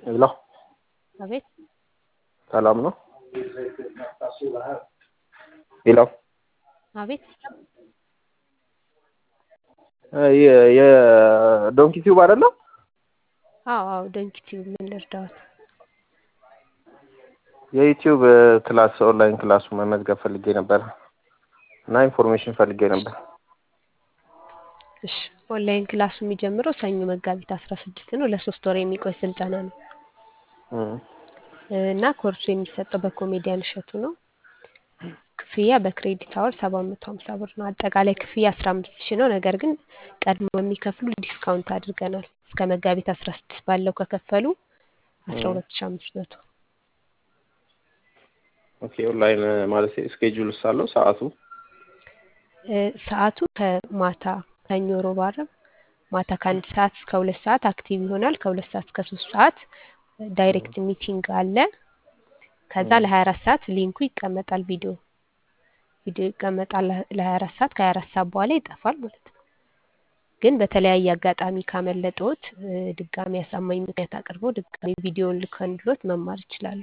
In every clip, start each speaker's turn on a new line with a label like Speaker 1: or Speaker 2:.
Speaker 1: ሄሎ
Speaker 2: አቤት
Speaker 1: ሰላም ነው? ሄሎ
Speaker 2: አቤት
Speaker 1: የዶንኪ ቲዩብ አይደለም?
Speaker 2: አዎ አዎ ዶንኪ ቲዩብ ምን ልርዳዎት?
Speaker 1: የዩቲዩብ ክላስ ኦንላይን ክላሱ መመዝገብ ፈልጌ ነበር እና ኢንፎርሜሽን ፈልጌ ነበር።
Speaker 2: እሺ ኦንላይን ክላሱ የሚጀምረው ሰኞ መጋቢት አስራ ስድስት ነው። ለሶስት ወር የሚቆይ ስልጠና ነው
Speaker 1: እም፣
Speaker 2: እና ኮርሱ የሚሰጠው በኮሜዲያን እሸቱ ነው። ክፍያ በክሬዲት አወር ሰባት መቶ ሀምሳ ብር ነው። አጠቃላይ ክፍያ አስራ አምስት ሺህ ነው። ነገር ግን ቀድሞ የሚከፍሉ ዲስካውንት አድርገናል። እስከ መጋቢት አስራ ስድስት ባለው ከከፈሉ አስራ ሁለት ሺህ አምስት መቶ
Speaker 1: ኦኬ ኦንላይን ማለት ስኬጁል ሳለው ሰዓቱ
Speaker 2: እ፣ ሰዓቱ ከማታ ሰኞ፣ ሮብ፣ ዓርብ ማታ ከአንድ ሰዓት እስከ ሁለት ሰዓት አክቲቭ ይሆናል። ከሁለት ሰዓት እስከ ሶስት ሰዓት ዳይሬክት ሚቲንግ አለ። ከዛ ለሀያ አራት ሰዓት ሊንኩ ይቀመጣል። ቪዲዮ ቪዲዮ ይቀመጣል ለሀያ አራት ሰዓት ከሀያ አራት ሰዓት በኋላ ይጠፋል ማለት ነው። ግን በተለያየ አጋጣሚ ካመለጠዎት እ፣ ድጋሚ አሳማኝ ምክንያት አቅርበው ድጋሚ ቪዲዮውን ልከንልዎት መማር ይችላሉ።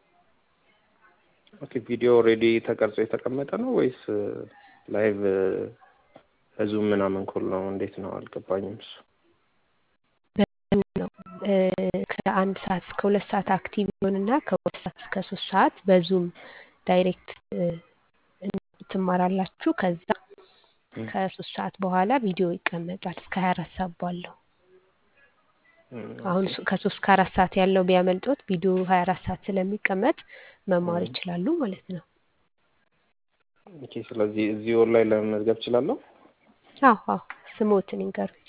Speaker 1: ኦኬ ቪዲዮ ኦልሬዲ ተቀርጾ የተቀመጠ ነው ወይስ ላይቭ በዙም ምናምን ኮል ነው? እንዴት ነው? አልገባኝም እሱ።
Speaker 2: በምን ነው እ፣ ከአንድ ሰዓት እስከ ሁለት ሰዓት አክቲቭ ይሆንና ከሁለት ሰዓት እስከ ሶስት ሰዓት በዙም ዳይሬክት እ፣ ትማራላችሁ። ከዛ ከሶስት ሰዓት በኋላ ቪዲዮ ይቀመጣል እስከ ሀያ አራት ሰዓት ባለው።
Speaker 1: እም፣
Speaker 2: አሁን እሱ ከሶስት ከአራት ሰዓት ያለው ቢያመልጦት ቪዲዮ ሀያ አራት ሰዓት ስለሚቀመጥ መማር ይችላሉ ማለት ነው።
Speaker 1: ኦኬ ስለዚህ እዚህ ኦንላይን ለመመዝገብ እችላለሁ?
Speaker 2: አዎ አዎ ስሞትን ይንገሩኝ።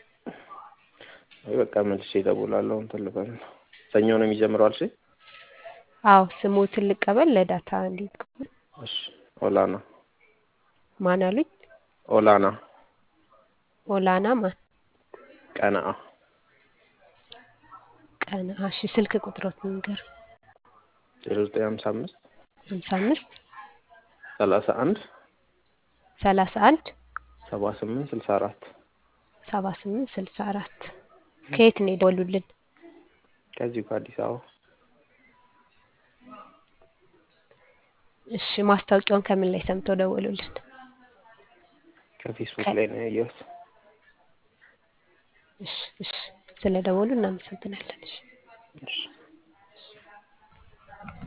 Speaker 1: ወይ በቃ መልሼ እደውላለሁ። እንትን ልበል ነው። ሰኞ ነው የሚጀምረው አልሽኝ?
Speaker 2: አዎ ስሞትን ልቀበል ለዳታ እንዲቀበል
Speaker 1: እሺ ኦላና
Speaker 2: ማን አሉኝ?
Speaker 1: ኦላና
Speaker 2: ኦላና ማን
Speaker 1: ቀነአ
Speaker 2: ቀን እሺ ስልክ ቁጥሮት ንገር
Speaker 1: ዜሮ ዘጠኝ ሀምሳ አምስት
Speaker 2: ሀምሳ አምስት
Speaker 1: ሰላሳ አንድ
Speaker 2: ሰላሳ አንድ
Speaker 1: ሰባ ስምንት ስልሳ አራት
Speaker 2: ሰባ ስምንት ስልሳ አራት ከየት ነው የደወሉልን?
Speaker 1: ከዚሁ ከአዲስ አበባ
Speaker 2: እሺ ማስታወቂያውን ከምን ላይ ሰምተው ደወሉልን?
Speaker 1: ከፌስቡክ
Speaker 2: ከ-
Speaker 1: ላይ ነው ያየሁት።
Speaker 2: እሺ እሺ ስለ ደወሉ እናመሰግናለን። እሺ
Speaker 1: እሺ